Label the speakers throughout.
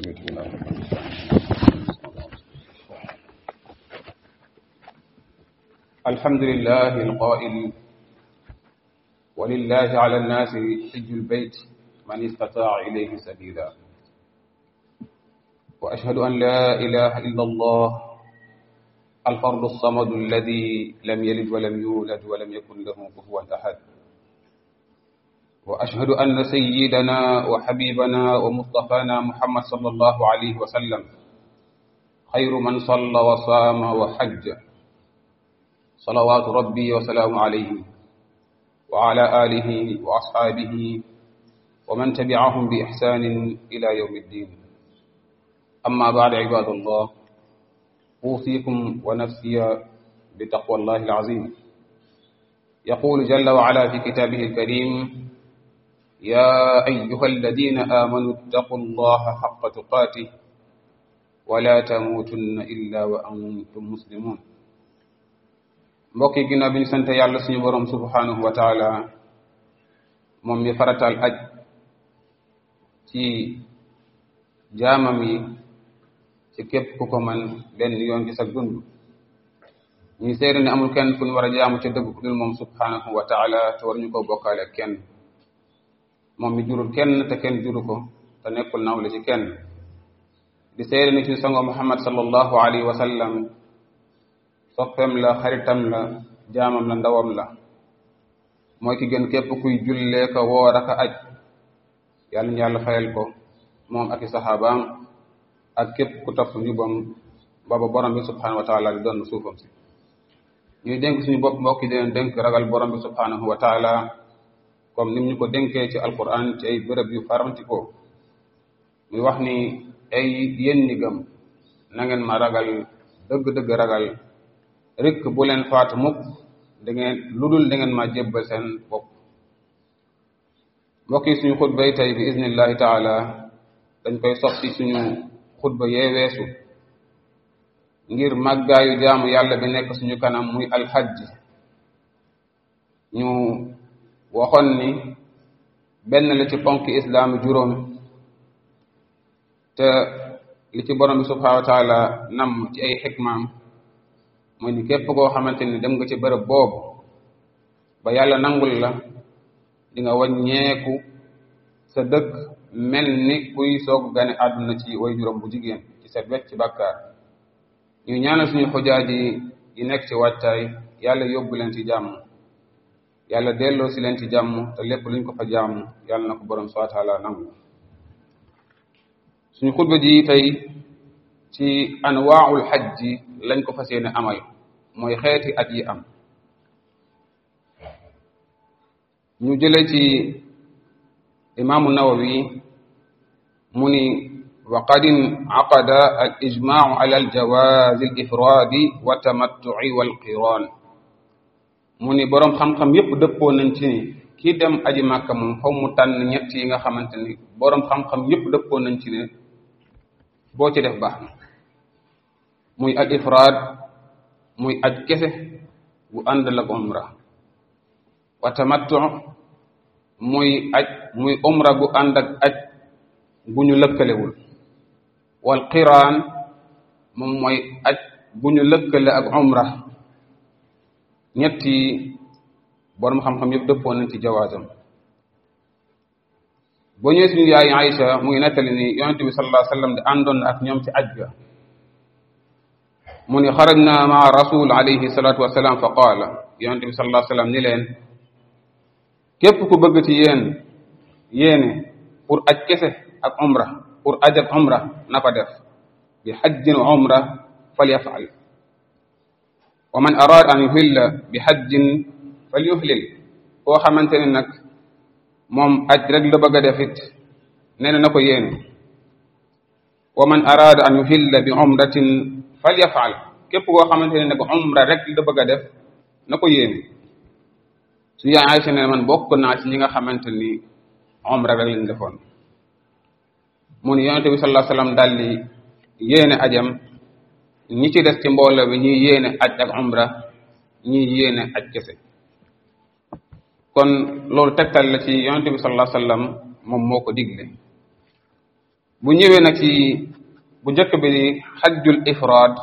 Speaker 1: الحمد لله القائل ولله على الناس حج البيت من استطاع إليه سبيلا وأشهد أن لا إله إلا الله الفرد الصمد الذي لم يلد ولم يولد ولم يكن له كفوا أحد وأشهد أن سيدنا وحبيبنا ومصطفانا محمد صلى الله عليه وسلم خير من صلى وصام وحج صلوات ربي وسلام عليه وعلى آله وأصحابه ومن تبعهم بإحسان إلى يوم الدين أما بعد عباد الله أوصيكم ونفسي بتقوى الله العظيم يقول جل وعلا في كتابه الكريم يا أيها الذين آمنوا اتقوا الله حق تقاته ولا تموتن إلا وأنتم مسلمون mbokk yi ginnaaw bi ñu sant yàlla suñu borom subhanahu wa taala moom mi farataal aj ci jaamam yi ci képp ku ko man benn yoon ci sa dund ñuy seede ne amul kenn ku ñu war a jaamu ca dëgg ku dul moom subhanahu wa taala te war ñu ko bokkaale kenn moom mi jurul kenn te kenn juru ko te nekkul nawle ci kenn di seede ne ci sango muhammad sallallahu alayhi wa sallam soppeem la xaritam la jaamam la ndawam la mooy ki gën képp kuy jullee ko woor ak aj yàlla ñu yàlla fayal ko moom ak i saxaabaam ak képp ku topp njubam booba borom bi subhanahu wa taala di doon suufam si ñuy dénk suñu bopp mbokk yi deen dénk ragal borom bi subhanahu wa taala comme ni ñu ko dénkee ci alquran ci ay bërëb yu farantikoo muy wax ni ay yéen ñi gëm na ngeen ma ragal dëgg-dëgg ragal rek bu leen faatu mukk da ngeen lu dul da ngeen ma jébbal seen bopp mbokk yi suñu xutba yi tey bi iznillahi taala dañ koy soppi suñu xutba yee weesu ngir màggaayu jaamu yàlla bi nekk suñu kanam muy alxajj ñu waxoon ni benn la ci ponk islaam juróom te li ci borom bi subhanahu wa taala nam ci ay xikmaam mooy ni képp koo xamante ni dem nga ci bërëb boobu ba yàlla nangul la di nga wàññeeku sa dëkk mel ni kuy soog gane àdduna ci way juróom bu jigéen ci set wecc ci bàkkaar ñu ñaanal suñu xujaaji yi nekk ci wàccaay yàlla yóbbu leen ci jàmm yàlla delloo si leen ci jàmm te lépp luñ ko fa jàmm yàlla na ko borom subhanahu wa taala nangu suñu xutba ji tey ci anwaaul xajji lañ ko fas yéene amal mooy xeeti at yi am ñu jële ci imaamu nawawi mu ni wa qad inaqada al ijmaau ala al jawaz al ifradi wa tamattu'i wal qiran mu ni boroom xam-xam yépp dëppoo nañ ci ni kii dem aji màkka moom xaw mu tànn ñett yi nga xamante ni boroom xam-xam yépp dëppoo nañ ci ne boo ci def baax na muy al ifraad muy aj kese bu ànd la umra wa tamattu muy aj muy umra bu ànd ak aj bu ñu lëkkalewul wal qiraan moom mooy aj bu ñu lëkkale ak umra ñetti borom xam-xam yëpp dëppoo nañ ci jawaazam boo ñëwee suñu yaay Aïcha mu ngi nettali ni yonente bi sallallahu alayhi wa sallam di àndoon na ak ñoom ci aj ga mu ni xarajna maa rasul alayhi salatu wasalaam fa qaala yonente bi sallallahu alayhi wa sallam ni leen képp ku bëgg ci yéen yéene pour aj kese ak umra pour aj ak umra na ko def bi xajjin wa umra falyafal wa man araada an yuhilla bi xajjin falyuhlil koo xamante ne nag moom aj rek la bëgg a def it nee na na ko yéene wa man araada an yuhilla bi umratin falyafal képp koo xamante ne nag umra rek la bëgg a def na ko yéene su yaay Aysa ne man bokk naa ci ñi nga xamante ni umra rek lañ defoon mu ni yonente bi sallallahu alayhi wasallam daal di yéene ajam ñi ci des ci mbooloo bi ñuy yéene aj ak umra ñuy yéene aj kese kon loolu tegtal la ci yonente bi sallallahu alayhi wasallam moom moo ko digle bu ñëwee nag ci bu njëkk bi xajjul ifraad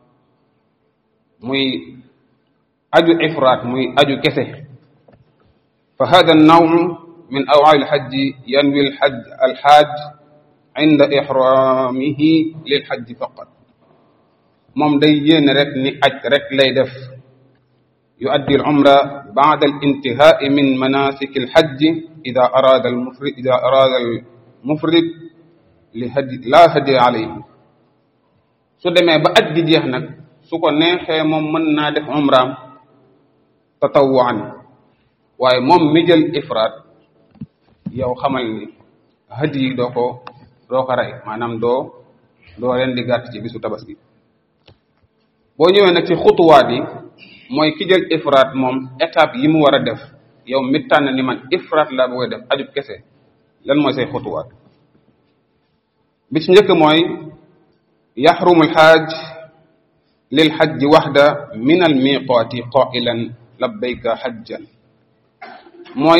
Speaker 1: muy aju ifraad muy aju kese fa hada an-naw min aw'al al-hajj yanwi al-hajj al-hajj inda ihramihi lil-hajj faqat moom day yéene rek ni aj rek lay def yuaddi al-umra ba'da al-intihaa'i min manasik al-hajj idha arada al-mufrid idha arada al-mufrid li hadi la hadi alayhi su demee ba aj gi jeex nag su ko neexee moom mën naa def umraam tatawwuan waaye moom mi jël ifraat yow xamal ni hadi yi doo ko doo ko rey maanaam doo doo leen di gàtt ci bisu tabaski boo ñëwee nag ci xutuwaat yi mooy ki jël ifraat moom étape yi mu war a def yow mi tànn ni man ifraat laa bëgg a def ajub kese lan mooy say xutuwaat bi ci njëkk mooy yaxrumu alxaaj lil xajji waxda min al miqaati qailan labbayka xajjan mooy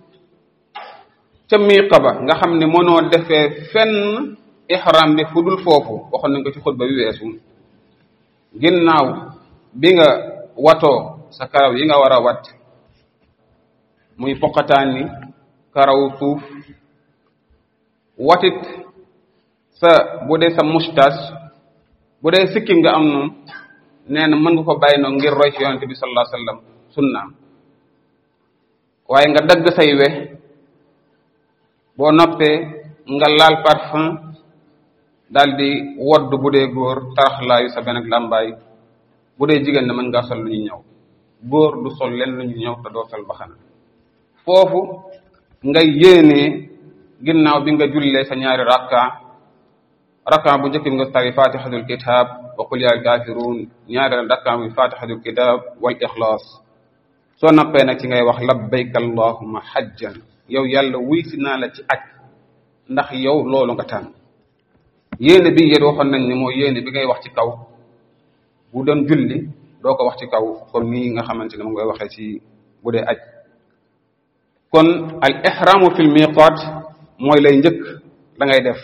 Speaker 1: ca miiqa ba nga xam ne mënoo defee fenn ihram bi fu dul foofu waxoon nañ ko ci xutba bi weesu ginnaaw bi nga watoo sa karaw yi nga war a wat muy poqataani karaw suuf watit sa bu dee sa moustache bu dee sikkim nga am noonu nee na mën nga ko bàyyi noonu ngir roy ci yonente bi sallallahu alayhi wasallam sunnaam waaye nga dagg say we boo noppee nga laal parfum daal di wodd bu dee góor taraxlaayu sa benn ak làmbaay bu dee jigéen ne mën ngaa sol lu ñu ñëw góor du sol leen lu ñu ñëw te doo sol baxana foofu nga yéenee ginnaaw bi nga jullee sa ñaari rakka rakka bu njëkk bi nga tari fatihatul kitab wa qul ya kafirun ñaareel rakka bi fatihatul kitab wal ixlaas soo noppee nag ci ngay wax labbayka allahumma hajjan yow yàlla wuy si naa la ci aj ndax yow loolu nga tànn yéene bi yéen waxoon nañ ne mooy yéene bi ngay wax ci kaw bu doon julli doo ko wax ci kaw comme nii nga xamante ne mu ngay waxee ci bu dee aj kon al ihramu fil miqat mooy lay njëkk la ngay def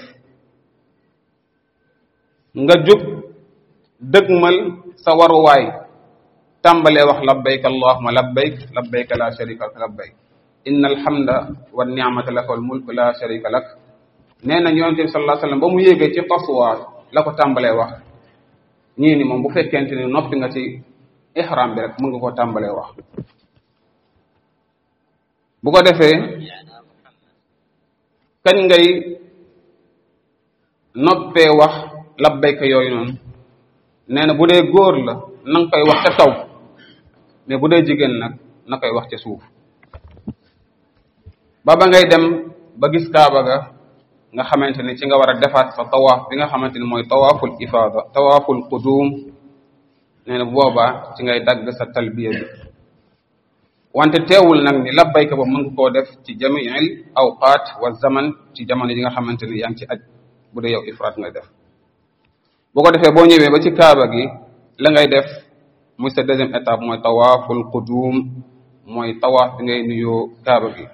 Speaker 1: nga jóg dëgmal sa waruwaay tàmbalee wax labbayk allahumma labbayk labbayk la sharika lak labbayk inna alhamda wa ni'mata laka wal mulk la sharika lak nee na yonente bi sallallahu alayhi wasallam ba mu yéegee ci taswa la ko tàmbalee wax ñii ni moom bu fekkente ni noppi nga ci ihram bi rek mën nga koo tàmbalee wax bu ko defee kañ ngay noppee wax labbayka yooyu noonu nee na bu dee góor la na nga koy wax ca kaw mais bu dee jigéen nag na koy wax ca suuf ba ba ngay dem ba gis kaaba ga nga xamante ni ci nga war a defaat sa tawaaf bi nga xamante ni mooy tawaaful ifaada tawaaful qudum nee na boobaa ci ngay dagg sa talbiya bi wante teewul nag ni labbayka ba mën nga koo def ci jamiil awqaat wa zaman ci jamono yi nga xamante ni yaa ngi ci aj bu dee yow ifraat ngay def bu ko defee boo ñëwee ba ci kaaba gi la ngay def muy sa deuxième étape mooy tawaaful qudum mooy tawaaf bi ngay nuyoo kaaba gi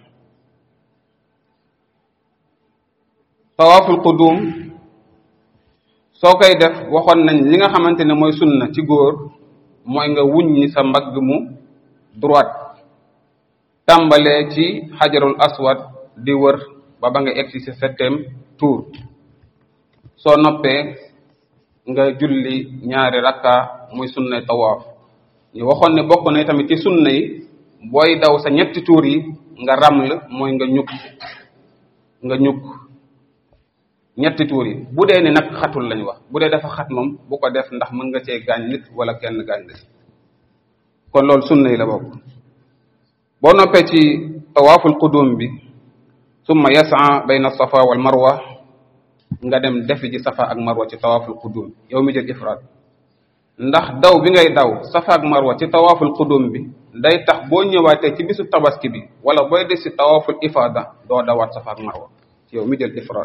Speaker 1: tawaaful qudum soo koy def waxoon nañ li nga xamante ne mooy sunna ci góor mooy nga wuññi sa mbagg mu droite tàmbalee ci xajarul aswad di wër ba ba nga egg ci sa septième tour soo noppee nga julli ñaari rakka muy sunnay tawaaf ñu waxoon ne bokk na tamit ci sunna yi booy daw sa ñetti tuur yi nga raml mooy nga ñukk nga ñukk ñetti tuur yi bu dee ni nag xatul lañ wax bu dee dafa xat moom bu ko def ndax mën nga cee gaañ nit wala kenn gaañ la ci kon loolu sunna yi la bokk boo noppee ci tawaaful qudum bi summa yasa bayna safa wal marwa nga dem defi ci safa ak marwa ci tawaaful qudum yow mi jël ifraat ndax daw bi ngay daw safa ak marwa ci tawaaful qudum bi day tax boo ñëwaatee ci bisu tabaski bi wala booy des ci tawaaful ifaada doo dawaat safa ak marwa yow mi jël ifraat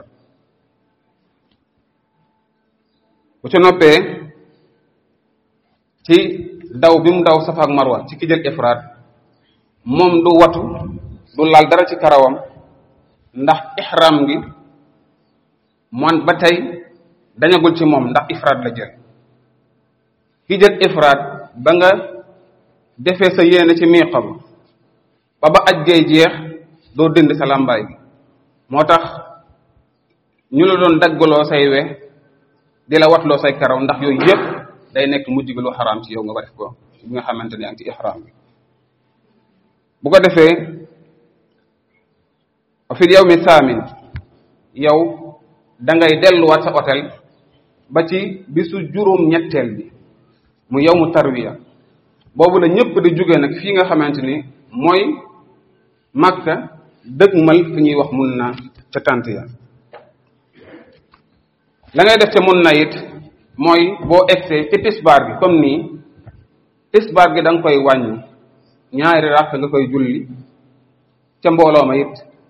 Speaker 1: bu ci noppee ci daw bi mu daw safa ak marwa ci ki jël ifraat moom du watu du laal dara ci karawam ndax ihram gi moom ba tey dañagul ci moom ndax ifraad la jël ki jël ifraad ba nga defee sa yéene ci miiqa ba ba ba aj gay jeex doo dindi sa làmbaay gi moo tax ñu la doon daggaloo say we di la watloo say karaw ndax yooyu yëpp day nekk mujj gi lu xaraam ci yow nga def ko bi nga xamante ne yaa ngi ci ihraam bi bu ko defee fi yawmi saamin yow da ngay delluwaat sa hôtel ba ci bisu juróom ñetteel bi mu yawmu tarwiya boobu la ñëpp di jóge nag fii nga xamante ni mooy Makka dëgmal fi ñuy wax mun na ca tànt ya la ngay def ca mun na it mooy boo egsee ci tisbaar gi comme nii tisbaar gi da nga koy wàññi ñaari ràkk nga koy julli ca mbooloo ma it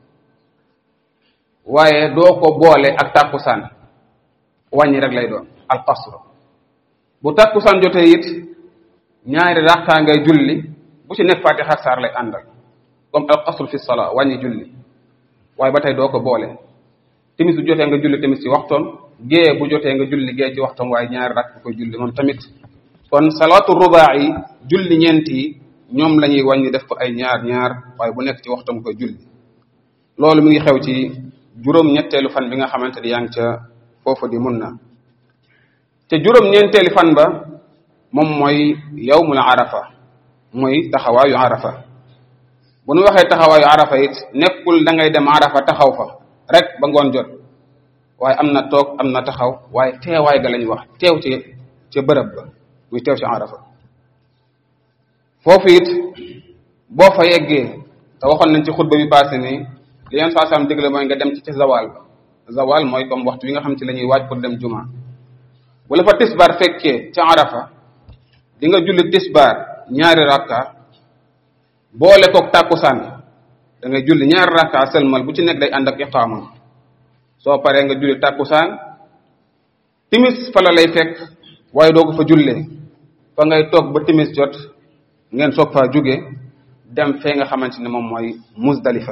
Speaker 1: waaye doo ko boole ak tàkkusaan wàññi rek lay doon al qasr bu tàkkusaan jotee it ñaari ràkkaa ngay julli bu ci nekk faatiha ak saar lay àndal comme al qasr fi salaa wàññi julli waaye ba tey doo ko boole timis bu jotee nga julli timis ci waxtoon gée bu jotee nga julli gée ci waxtoon waaye ñaari ràkk nga koy julli moom tamit kon salaatu rubaa yi julli ñeent yi ñoom la ñuy wàññi def ko ay ñaar ñaar waaye bu nekk ci waxtam koy julli loolu mi ngi xew ci juróom ñetteelu fan bi nga xamante ni yaa ngi ca foofu di mun na te juróom ñeenteelu fan ba moom mooy yawmul arafa mooy taxawaayu arafa bu nu waxee taxawaayu arafa it nekkul da ngay dem arafa taxaw fa rek ba ngoon jot waaye am na toog am na taxaw waaye teewaay ga lañu wax teew ci ca bërëb ba muy teew ci arafa foofu it boo fa yeggee te waxoon nañ ci xutba bi passé ni li yeen saa saam digle mooy nga dem ci ca zawal ba zawal mooy comme waxtu wi nga xam ci la ñuy waaj pour dem juma bu la fa tisbaar fekkee ca arafa di nga julli tisbaar ñaari rakka boole koog tàkkusaan da ngay julli ñaari rakka sëlmal bu ci nekk day ànd ak iqaama soo paree nga julli tàkkusaan timis fa la lay fekk waaye doo ko fa jullee fa ngay toog ba timis jot ngeen soog faa jóge dem fee nga xamante ne moom mooy muzdalifa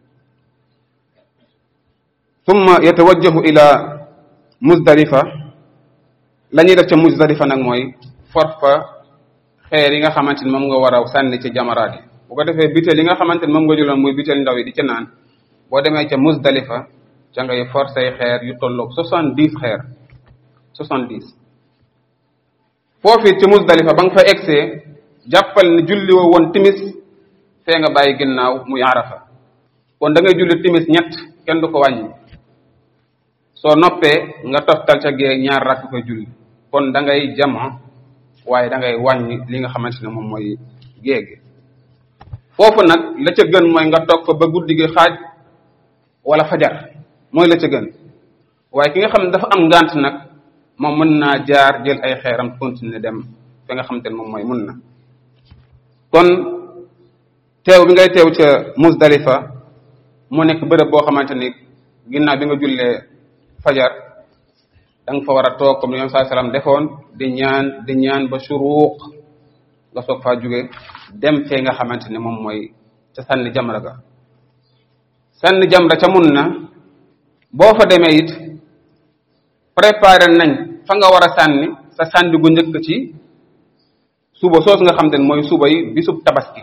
Speaker 1: thumma yatawajjahu ila muzdalifa la ñuy def ca muzdalifa nag mooy for fa xeer yi nga xamante ni moom nga war a sànni ci jamaraat yi bu ko defee biteel yi nga xamante ni moom nga jëloon muy biteel ndaw yi di ca naan boo demee ca muzdalifa ca ngay for say xeer yu tolloog soixante dix xeer soixante dix foofu ci muzdalifa ba nga fa egsee jàppal ne julli woo woon timis fee nga bàyyi ginnaaw muy arafa kon da ngay julli timis ñett kenn du ko wàññi soo noppee nga toftal ca gee ñaar rakk koy julli kon da ngay jama waaye da ngay wàññi li nga xamante ne moom mooy géegi foofu nag la ca gën mooy nga toog fa ba guddi gi xaaj wala fajar mooy la ca gën waaye ki nga xam ne dafa am ngant nag moom mën naa jaar jël ay xeeram continuer dem fi nga xamante ne moom mooy mun na kon teew bi ngay teew ca Muzdalifa mu nekk bërëb boo xamante ni ginnaaw bi nga jullee fajar da nga fa war a toog comme ni yoon saa salaam defoon di ñaan di ñaan ba suruuq nga soog faa jóge dem fee nga xamante ne moom mooy ca sànni jamra ga sànni jamra ca mun na boo fa demee it préparé nañ fa nga war a sànni sa sànni gu njëkk ci suba soos nga xam te ne mooy suba yi bisub tabaski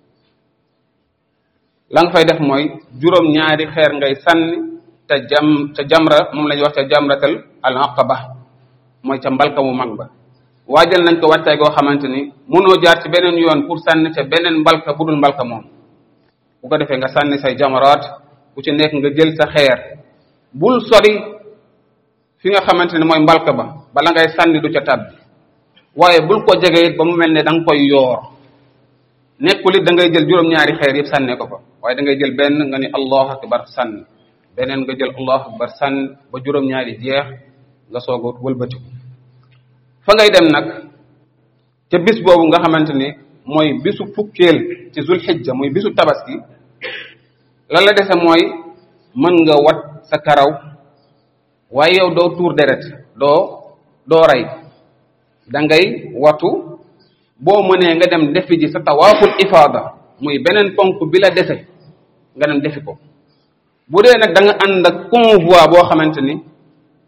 Speaker 1: la nga fay def mooy juróom ñaari xeer ngay sànni te jam ca jamra moom la ñuy wax ca jamratal al aqaba mooy ca mbalka mu mag ba waajal nañ ko wàccaay goo xamante ni mënoo jaar ci beneen yoon pour sànni ca beneen mbalka bu dul mbalka moom bu ko defee nga sànni say jamaraat bu ci nekk nga jël sa xeer bul sori fi nga xamante ne mooy mbalka ba bala ngay sànni du ca tàbbi waaye bul ko jege it ba mu mel ne da nga koy yoor nekkul it da ngay jël juróom-ñaari xeer yëpp sànnee ko fa waaye da ngay jël benn nga ni allahu akbar sànni beneen nga jël allahu akbar sànni ba juróom-ñaari jeex nga soog a wëlbatiku fa ngay dem nag ca bis boobu nga xamante ni mooy bisu fukkeel ci zulhijja muy bisu tabaski lan la dese mooy mën nga wat sa karaw waaye yow doo tuur deret doo doo rey da ngay watu boo mënee nga dem defi ji sa tawaaful ifaada muy beneen ponk bi la dese nga dem defi ko bu dee nag da nga ànd ak convoi boo xamante ni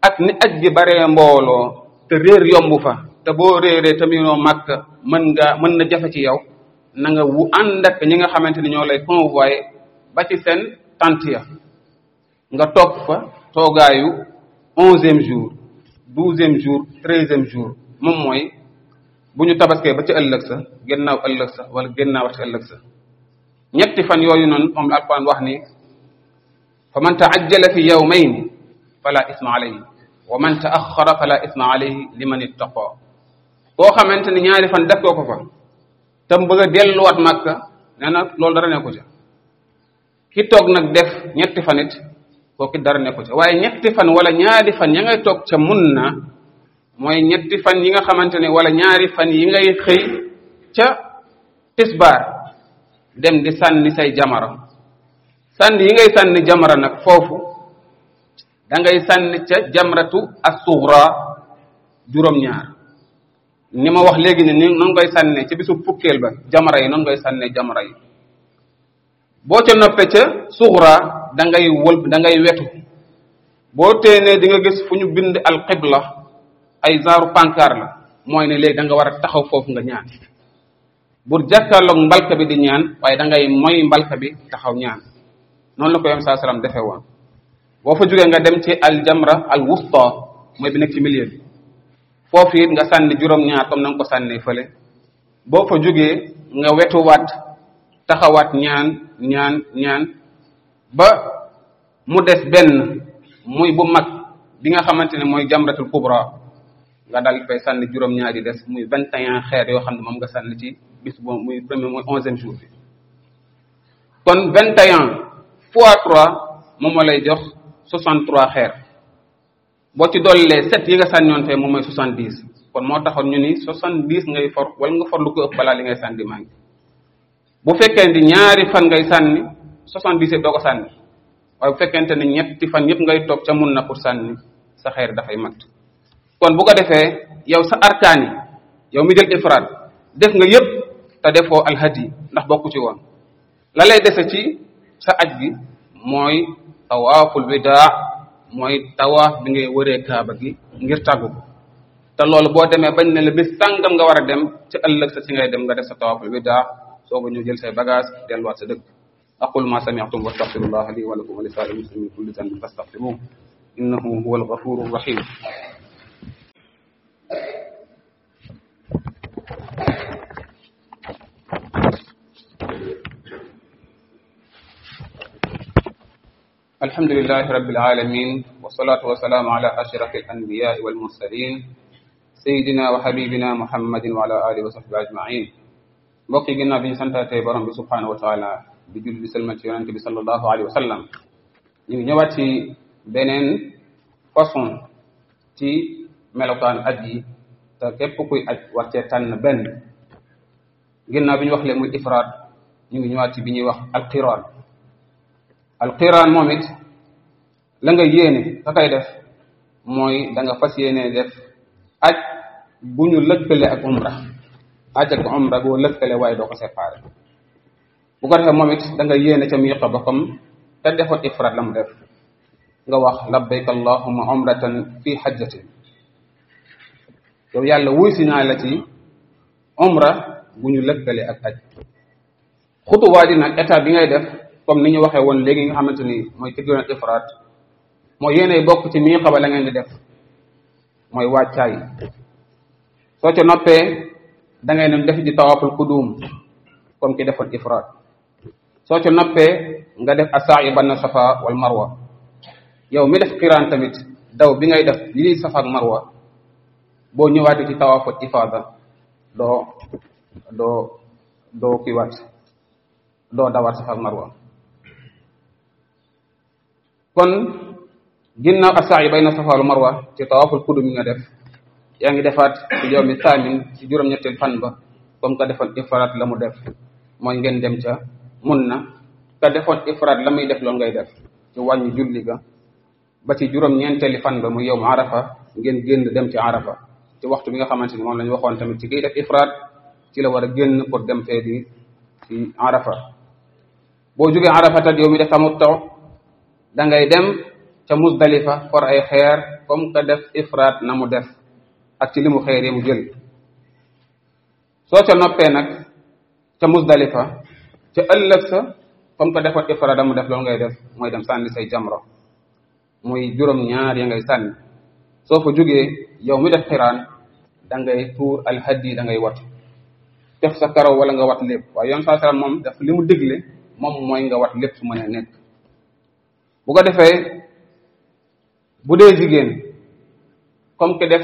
Speaker 1: ak ni aj gi baree mbooloo te réer yomb fa te boo réeree taminoo màkk mën nga mën na jafe ci yow na nga wu ànd ak ñi nga xamante ni ñoo lay convoyé ba ci seen tant ya nga toog fa toogaayu onzième jour douzième jour treizième jour moom mooy bu ñu tabaskee ba ci ëllëg sa gennaaw ëllëg sa wala gennaaw ci ëllëg sa ñetti fan yooyu noonu moom la alquran wax ni fa man taajjala fi yawmayni fala isma alayhi wa man taaxara fala isma alayhi liman ittaqa koo xamante ni ñaari fan def koo ko fa tam bëgg a delluwaat màkka nee na loolu dara nekku ca ki toog nag def ñetti fan it kooku dara nekku ca waaye ñetti fan wala ñaari fan ya ngay toog ca mun na mooy ñetti fan yi nga xamante ne wala ñaari fan yi ngay xëy ca tisbaar dem di sànni say jamara sànni yi ngay sànni jamara nag foofu da ngay sànni ca jamratu as-sughra juróom-ñaar ni ma wax léegi ne ni noonu ngay sànnee ca bisu fukkeel ba jamara yi noonu ngay sànnee jamara yi boo ca noppee ca sughra da ngay wël da ngay wetu boo teenee di nga gis fu ñu bind al qibla ay zaaru pancart la mooy ne léegi da nga war a taxaw foofu nga ñaan bur jàkkaarloog mbalka bi di ñaan waaye da ngay moy mbalka bi taxaw ñaan noonu la ko yom saa salaam defee woon boo fa jógee nga dem ci al jamra al wusta mooy bi nekk ci milieu bi foofu it nga sànni juróom-ñaar comme na nga ko sànnee fële boo fa jógee nga wetuwaat taxawaat ñaan ñaan ñaan ba mu des benn muy bu mag bi nga xamante ne mooy jamratul kubra nga dal fay sànni juróom-ñaar yi des muy vingt et un xeer yoo xam ne moom nga sànni ci bis boobu muy premier mooy onzième jour bi kon vingt et un fois trois moom moo lay jox soixante trois xeer boo ci dollee sept yi nga sànniwoon fee moom mooy soixante dix kon moo taxoon ñu ni soixante dix ngay for wala nga for lu ko ëpp balaa li ngay sànni maa ngi bu fekkee ni ñaari fan ngay sànni soixante dix doo ko sànni waaye bu fekkente ne ñetti fan yëpp ngay toog ca mun na pour sànni sa xeer dafay mat kon bu ko defee yow sa arkaan yi yow mi jël ifraat def nga yëpp te defoo alhadi ndax bokku ci woon la lay dese ci sa aj gi mooy tawaaful widaa mooy tawaaf bi ngay wëree kaaba gi ngir tàggu ko te loolu boo demee bañ ne la bis sàngam nga war a dem ci ëllëg sa ci ngay dem nga def sa tawaaful widaa sooga ñu jël say bagage delluwaat sa dëkk aqul ma sami'tum wa astaghfirullah li wa lakum wa li sa'iril muslimin kulli dhanbin fastaghfiruhu innahu huwal ghafurur rahim الحمد لله رب العالمين والصلاة والسلام على أشرف الأنبياء والمرسلين سيدنا وحبيبنا محمد وعلى آله وصحبه أجمعين mbokk yi ginnaaw bi ñu santaatee borom bi subhanahu wa taala di julli di salmal ci yonente bi sallallahu alayhi wa sallam ñu ngi ñëwaat ci beneen façon ci melokaan aj yi te képp kuy aj war cee tànn benn ginnaaw bi ñu wax leen muy ifraat ñu ngi ñëwaat ci bi ñuy wax alqiraan alqiraan moom it la nga yéene ka koy def mooy da nga fas yéene def aj bu ñu lëkkale ak umra aj ak umra boo lëkkale waaye doo ko séparé bu ko defee moom it da nga yéene ca miiqa ba comme te defoon ifraat la mu def nga wax labbayka allahumma umratan fi hajjatin yow yàlla wuy si naa la ci umra bu ñu lëkkale ak aj xutuwaa ji nag état bi ngay def comme ni ñu waxee woon léegi nga xamante ni mooy ki doon ifraat mooy yéenay bokk ci miiqa ba la ngeen di def mooy wàccaay soo ca noppee da ngay dem def ji tawaaful qudum comme ki defoon ifraat soo ca noppee nga def asaa'i banna safa wal marwa yow mi def qiraan tamit daw bi ngay def lii safa ak marwa boo ñëwaatee ci tawaaful ifaada doo doo doo kiiwaat doo dawaat safa ak marwa kon ginnaaw asaa'i bayna safa wal marwa ci tawaaful qudum yi nga def yaa ngi defaat ci yow mi saamin ci juróom-ñetteel fan ba comme ka defoon ifraat la mu def mooy ngeen dem ca mun na ka defoon ifraat la muy def loolu ngay def ci wàññi julli ga ba ci juróom-ñeenteeli fan ba mu yow mu arafa ngeen génn dem ci arafa ci waxtu bi nga xamante ni moom la ñu waxoon tamit ci kiy def ifraat ci la war a génn pour dem fee di ci arafa boo jógee arafa tat yow mi def tamattu da ngay dem ca musdalifa for ay xeer comme que def ifraat na mu def ak ci li mu xeer yi mu jël soo ca noppee nag ca musdalifa ca ëllëg sa comme que defoon ifraat mu def loolu ngay def mooy dem sànni say jamro muy juróom ñaar ya ngay sànni soo fa jógee yow mi def xiraan da ngay tuur alhaddi da ngay wat def sa karaw wala nga wat lépp waaye yoon saa salaam moom daf li mu digle moom mooy nga wat lépp su mënee nekk bu ko defee bu dee jigéen comme que def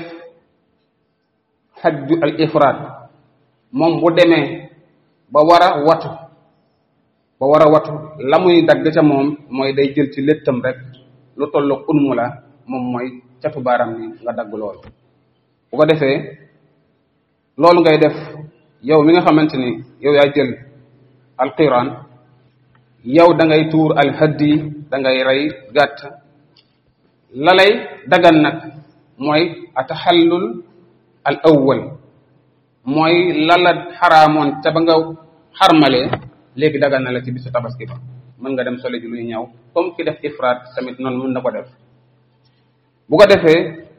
Speaker 1: xajju al ifraat moom bu demee ba war a watu ba war a watu la muy dagg ca moom mooy day jël ci léttam rek lu tolloog unmu la moom mooy catu baaram ni nga dagg loolu bu ko defee loolu ngay def yow mi nga xamante ni yow yaa jël alqiran yow da ngay tuur alhaddi da ngay rey gàtt la lay dagan nag mooy ataxallul al awwal mooy lala xaraamoon ca ba nga xarmalee léegi dagan na la ci bisu tabaski ba mën nga dem sole ji luy ñëw comme ki def ifraat tamit noonu mën na ko def bu ko defee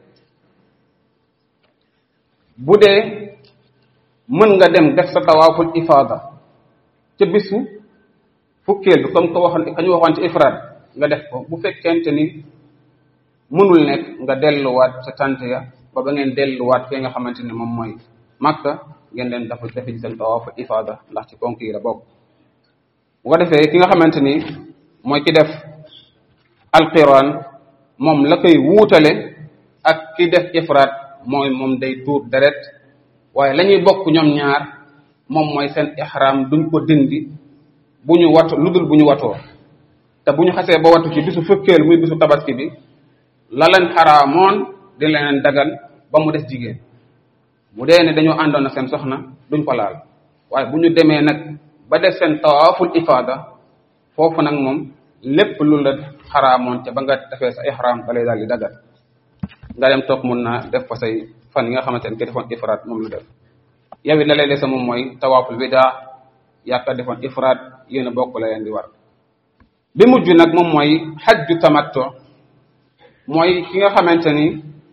Speaker 1: bu dee mën nga dem def sa tawaaful ifaada ca bisu fukkeel bi comme ko waxoon kañu waxoon ci ifraat nga def ko bu fekkente ni mënul nekk nga delluwaat ca tant ya ba ba ngeen delluwaat fee nga xamante ne moom mooy makka ngeen leen dafa defe ci seen tawaaful ifaada ndax ci ponk yi la bokk bu ko defee ki nga xamante ni mooy ki def alqiran moom la koy wuutale ak ki def ifraat mooy moom day tuur deret waaye la ñuy bokk ñoom ñaar moom mooy seen ihram duñ ko dindi bu ñu watu lu dul bu ñu watoo te bu ñu xasee ba watu ci bisu fëkkeel muy bisu tabaski bi la leen xaraamoon di leen dagal ba mu des jigéen bu dee ne dañoo àndoon na seen soxna duñ ko laal waaye bu ñu demee nag ba def seen tawaaful ifaada foofu nag moom lépp lu la xaraamoon ca ba nga defee sa ihram da lay daal di dagal nga dem toog mun naa def fa say fan yi nga xamante ne ki defoon ifraat moom lu def yow it la lay dese moom mooy tawaaful bidaa yaaka defoon ifraat yéen a bokk la leen di war bi mujj nag moom mooy xajju tamatto mooy ki nga xamante ni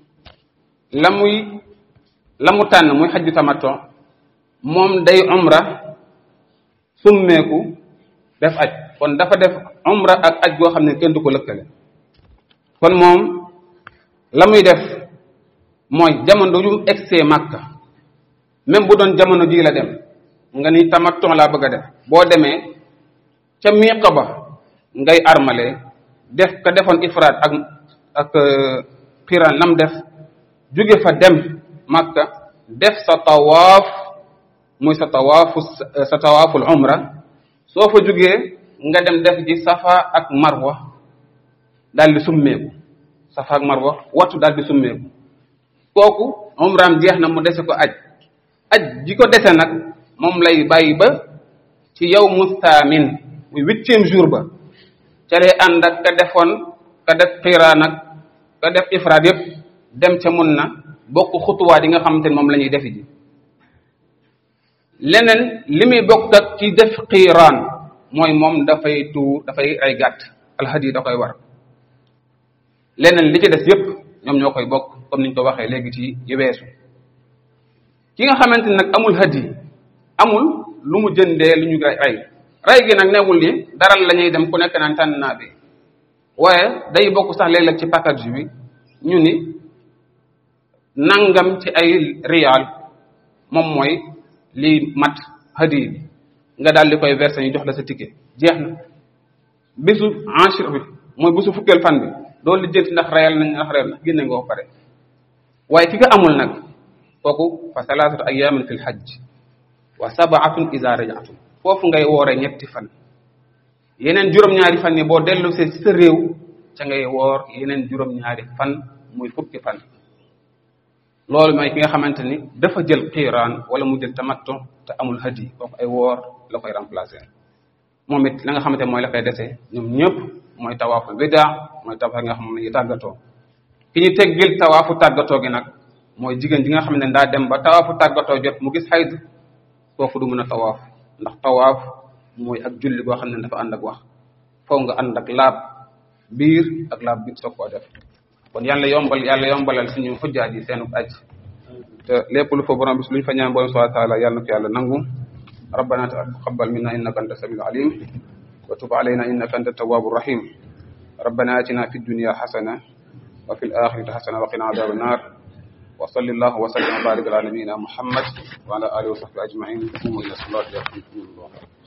Speaker 1: la muy la mu tànn muy xajju tamatto moom day umra summeeku def aj kon dafa def umra ak aj goo xam ne kenn du ko lëkkale kon moom la muy def mooy jamono yu egsee màkka même bu doon jamono jii la dem nga ni tamattu laa bëgg a def boo demee ca miiqa ba ngay armale def ka defoon ifraat ak ak xiran lam def jóge fa dem màkka def sa tawaaf muy sa tawaafu sa tawaaful umra soo fa jógee nga dem def ji safa ak marwa daal di summeeku safa ak marwa wattu daal di summeeku kooku umraam jeex na mu dese ko aj aj ji ko dese nag moom lay bàyyi ba ci yow mustaamin muy huitième jour ba ca lay ànd ak ka defoon ka def xiiraan ak ka def ifraat yëpp dem ca mun na bokk xutuwaat yi nga xamante ne moom la ñuy defi ji leneen li muy bokk ak ci def xiiraan mooy moom dafay tuur dafay ay gàtt alhadi da koy war leneen li ci des yëpp ñoom ñoo koy bokk comme niñ ko waxee léegi ci yu weesu ki nga xamante ni nag amul hadi amul lu mu jëndee lu ñu rey rey gi nag newul ni daral la ñuy dem ku nekk naan tànn naa bi waaye day bokk sax léeg-léeg ci package bi ñu ni nangam ci ay rial moom mooy lii mat hadi bi nga daal di koy verser ñu jox la sa ticket jeex na bisu enchir bi mooy bisu fukkeel fan bi doo lijjanti ndax reyal nañ ndax reyal na génne nga ko pare waaye ki ko amul nag kooku fa salaasatu ayaamin fi lxajj wa sabaatun ida rajatum foofu ngay woore ñetti fan yeneen juróom-ñaari fan yi boo dellu see ci sa réew ca ngay woor yeneen juróom-ñaari fan muy fukki fan loolu mooy ki nga xamante ni dafa jël xiiraan wala mu jël tamattu te amul hadi kooku ay woor la koy remplacer moom it la nga xamante mooy la koy dese ñoom ñëpp mooy tawaaful bidaa mooy tawaaf nga xam ne yi tàggatoo ki ñu teggil tawaafu tàggatoo gi nag mooy jigéen ji nga xam ne daa dem ba tawaafu tàggatoo jot mu gis xayd kooku du mën a tawaaf ndax tawaaf mooy ak julli goo xam ne dafa ànd ak wax foo nga ànd ak laab biir ak laab bi soog koo def kon yàlla yombal yàlla yombalal suñu xujjaat yi seenu aj te lépp lu fa borom bis luñ fa ñaan borom subhanahu wa taala yàlla na ko yàlla nangu rabbana taqabbal minna innaka anta samiul alim wa tub alayna innaka anta tawwabu rahim rabbana atina fid dunya hasana wa fil akhirati hasana wa qina adhaban nar wa sallallahu wa sallam wa barik ala nabiyyina muhammad wa ala alihi wa sahbihi ajma'in qumu ila salati yarhamkumullah